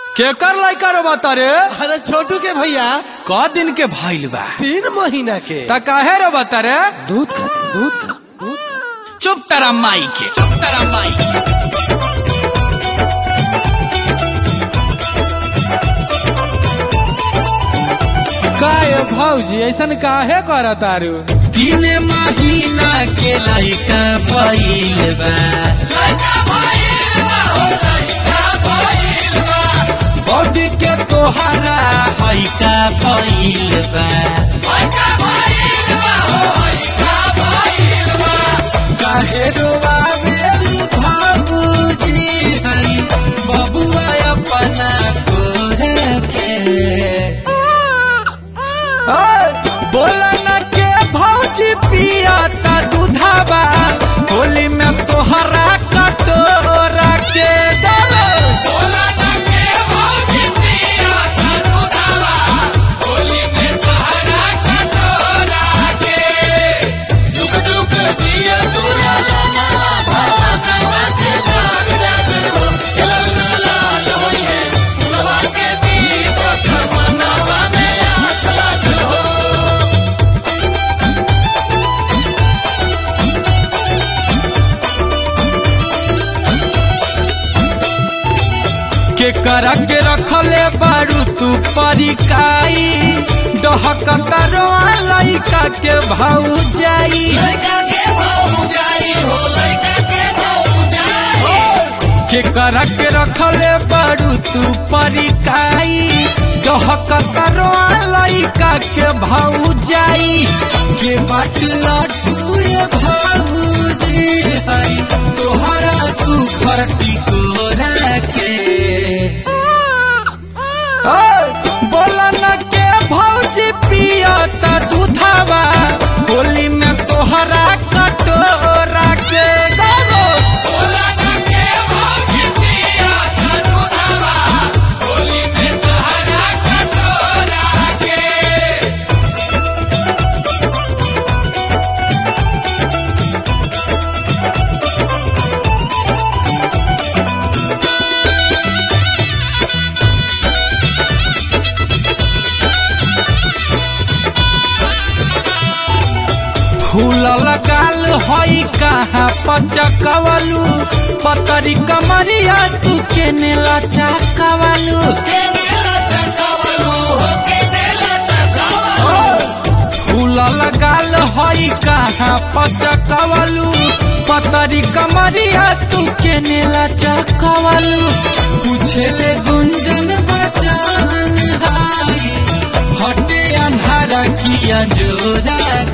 केकर लइका रो बता रे अरे छोटू के भैया क दिन के भइल बा तीन महीना के त काहे रो बता रे दूध खाती दूध खा- दूध चुप तेरा माई के चुप तेरा माई के काय भौजी ऐसन काहे कर तारू तीन महीना के लइका भइल बा बॉडी के तोहरा हइका भइल बा काहे रोवावेल बाबूजी हई बबुआ अपना कोरे के बोला न के भौजी पिया ता दूधाबा होली में तोहरा कटोरा के दरो के करा के रखले बारू तू परिकाई डहकता रोआ लइका के भाऊ जाई के करा के रखले बारू तू परिकाई डहकता रोआ लइका के भाऊ जाई के बाट लटू ये भाऊजी हई तोहरा सुखर टिकोरा के बोला न के भौजी पिया ता दूधावा होली में तोहरा कटोरा के गरो फूल लगाल हई कहाँ पचकवलू पतरी कमरिया तू केने लचकवलू फूल लगाल हई कहाँ पचकवलू पतरी कमरिया तू केने लचकवलू पूछेले गुंजन बचान हाई हटे अन्हारा किया जोरा